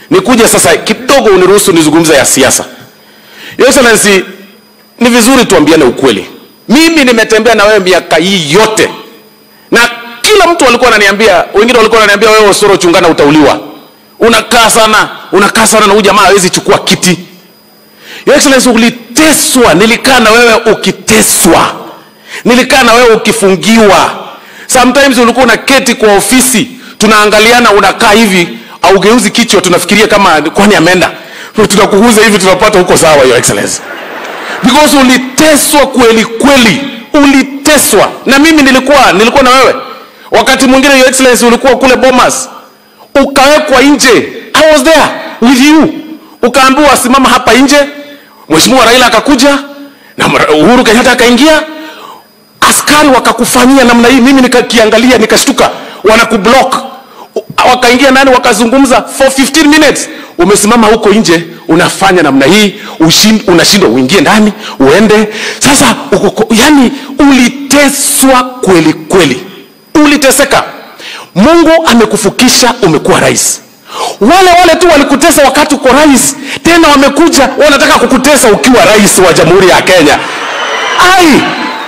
nikuje sasa kidogo uniruhusu nizungumze ya siasa Your Excellency ni vizuri tuambiane ukweli mimi nimetembea na wewe miaka hii yote na kila mtu alikuwa ananiambia wengine walikuwa wananiambia wewe Osoro chungana utauliwa unakaa sana unakaa sana na huyu jamaa hawezi chukua kiti Your Excellency uliteswa nilikaa na wewe ukiteswa nilikaa na wewe ukifungiwa sometimes ulikuwa unaketi kwa ofisi tunaangaliana unakaa hivi augeuzi kichwa tunafikiria kama kwani ameenda tunakuguza hivi tunapata huko sawa your excellency because uliteswa kweli kweli uliteswa na mimi nilikuwa nilikuwa na wewe wakati mwingine your excellency ulikuwa kule bomas ukawekwa nje i was there with you ukaambiwa simama hapa nje mheshimiwa raila akakuja na uhuru kenyatta akaingia askari wakakufanyia namna hii mimi nikakiangalia nikashtuka wanakublock wakaingia ndani wakazungumza for 15 minutes umesimama huko nje unafanya namna hii ushin- unashindwa uingie ndani uende sasa uko, yani uliteswa kweli kweli uliteseka mungu amekufukisha umekuwa rais wale wale tu walikutesa wakati uko rais tena wamekuja wanataka kukutesa ukiwa rais wa jamhuri ya kenya ai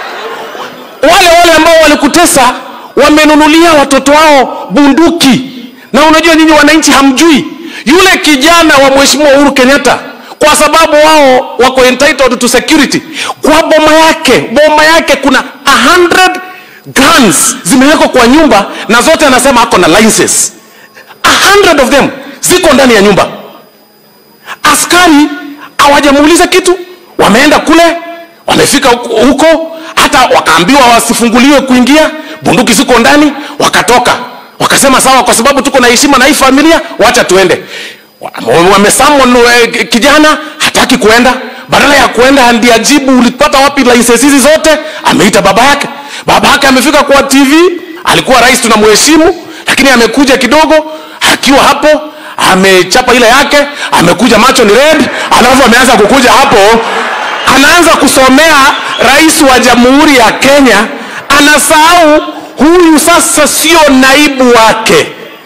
wale wale ambao walikutesa wamenunulia watoto wao bunduki na unajua nyinyi wananchi hamjui yule kijana wa mheshimiwa uhuru kenyatta kwa sababu wao wako entitled to security kwa boma yake boma yake kuna 100 guns zimewekwa kwa nyumba na zote anasema ako na license 100 of them ziko ndani ya nyumba askari hawajamuuliza kitu wameenda kule wamefika huko- huko hata wakaambiwa wasifunguliwe kuingia bunduki ziko ndani wakatoka wakasema sawa kwa sababu tuko na heshima na hii familia wacha tuende Wa- wamesamon eh, kijana hataki kuenda badala ya kuenda ndiye ajibu ulipata wapi license hizi zote ameita baba yake baba yake amefika kwa tv alikuwa rais tunamheshimu lakini amekuja kidogo akiwa hapo amechapa ile yake amekuja macho ni red alafu ameanza kukuja hapo anaanza kusomea rais wa jamhuri ya kenya anasahau huyu sasa sio naibu wake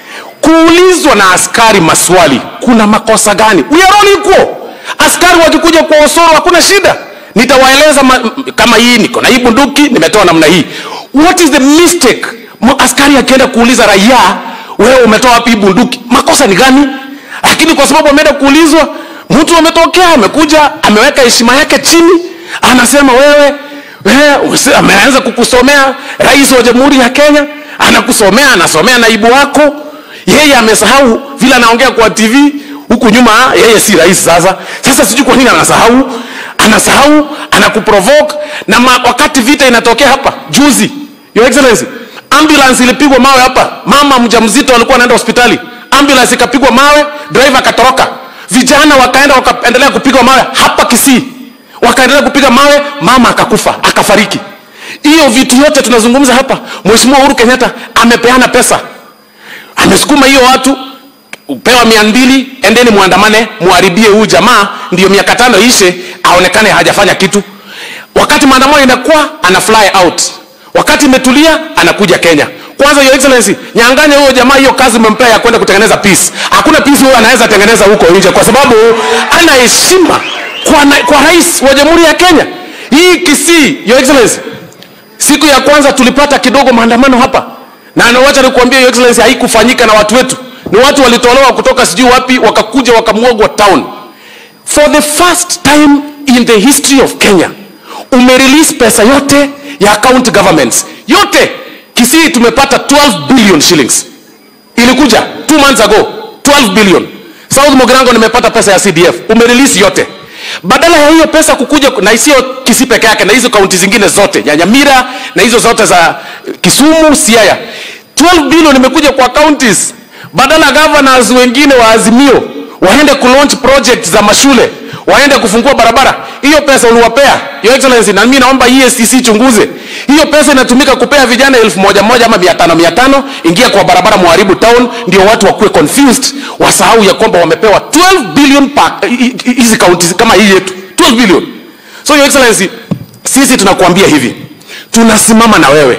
kuulizwa na askari maswali kuna makosa gani we are all equal askari wakikuja kwa osoro hakuna shida nitawaeleza ma, kama hii niko na hii bunduki nimetoa namna hii what is the mistake Ma- askari akienda kuuliza raia wewe umetoa wapi hii bunduki makosa ni gani lakini kwa sababu ameenda kuulizwa mtu ametokea amekuja ameweka heshima yake chini anasema wewe wewe usi- ameanza kukusomea rais wa jamhuri ya kenya anakusomea anasomea naibu wako yeye amesahau vile anaongea kwa tv huku nyuma yeye si rais sasa sasa sijui kwa nini anasahau anasahau anakuprovoke na ma, wakati vita inatokea hapa juzi your excellency ambulance ilipigwa mawe hapa mama mjamzito alikuwa anaenda hospitali ambulance ikapigwa mawe driver akatoroka vijana wakaenda wakaendelea kupigwa mawe hapa kisii wakaendelea kupiga mawe mama akakufa akafariki hiyo vitu yote tunazungumza hapa mheshimiwa uhuru kenyatta amepeana pesa amesukuma hiyo watu upewa mia mbili endeni mwandamane muharibie huyu jamaa ndio miaka tano ishe aonekane hajafanya kitu wakati maandamano inakuwa ana fly out wakati imetulia anakuja kenya kwanza your excellency nyanganya huyo jamaa hiyo kazi umempea ya kwenda kutengeneza peace hakuna peace huyo anaweza tengeneza huko nje kwa sababu ana heshima kwa, na- kwa rais wa jamhuri ya kenya hii kisii your excellency siku ya kwanza tulipata kidogo maandamano hapa na nawacha nikuambia your excellency haikufanyika na watu wetu ni watu walitolewa kutoka sijui wapi wakakuja wakamwagwa town for the first time in the history of kenya umerelease pesa yote ya county governments yote kisii tumepata 12 billion shillings ilikuja two months ago 12 billion south mogirango nimepata pesa ya cdf umerelease yote badala ya hiyo pesa kukuja na sio kisii peke yake na hizo kaunti zingine zote nyanyamira na hizo zote za kisumu siaya 12 billion imekuja kwa counties badala governors wengine wa azimio waende kulaunch project za mashule waende kufungua barabara hiyo pesa uliwapea your excellency na mimi naomba ESTC chunguze hiyo pesa inatumika kupea vijana elfu moja moja ama mia tano mia tano ingia kwa barabara muharibu town ndio watu wakuwe confused wasahau ya kwamba wamepewa 12 billion pa- hi- hi- hizi counties kama hii yetu 12 billion so your excellency sisi tunakuambia hivi tunasimama na wewe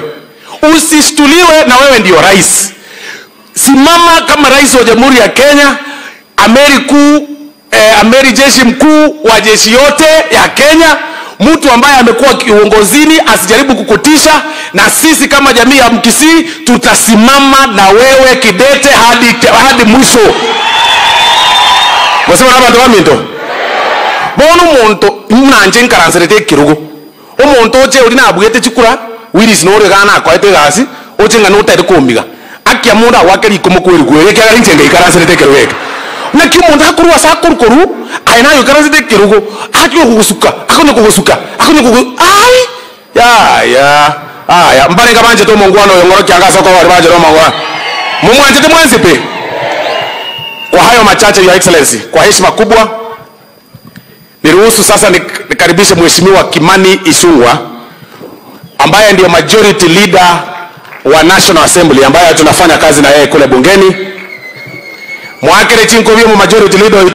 usishtuliwe na wewe ndio rais simama kama rais wa jamhuri ya kenya amiri kuu eh, amiri jeshi mkuu wa jeshi yote ya Kenya, mtu ambaye amekuwa kiongozini asijaribu kukutisha, na sisi kama jamii ya Mkisii tutasimama na wewe kidete hadi, hadi mwisho. Mwasema na bantu baminto bono omonto nanje nkaransirete ekirugo omonto oche ori nabwete chikura wiris nore gana akoete egasi oche ng'a notari komiga akia mundu agwake riko mokweri gwere kiagera inche ngaikaransirete ekirugo eke naki omonto akorwa ase akorukoru aye nayo ikaransirete ekirugo akio kugusuka akonya kugusuka akonya kugu ai yaya aya mbarenga banjete omongwana oyo ng'oro kianga ase okogori banjete omongwana mumwanjete mwansipe kwa hayo machache your excellency kwa heshima kubwa niruhusu sasa nik- nikaribishe mheshimiwa kimani isungwa ambaye ndio majority leader wa national assembly ambaye tunafanya kazi na yeye kule bungeni mwakere chinkovie mu majority leader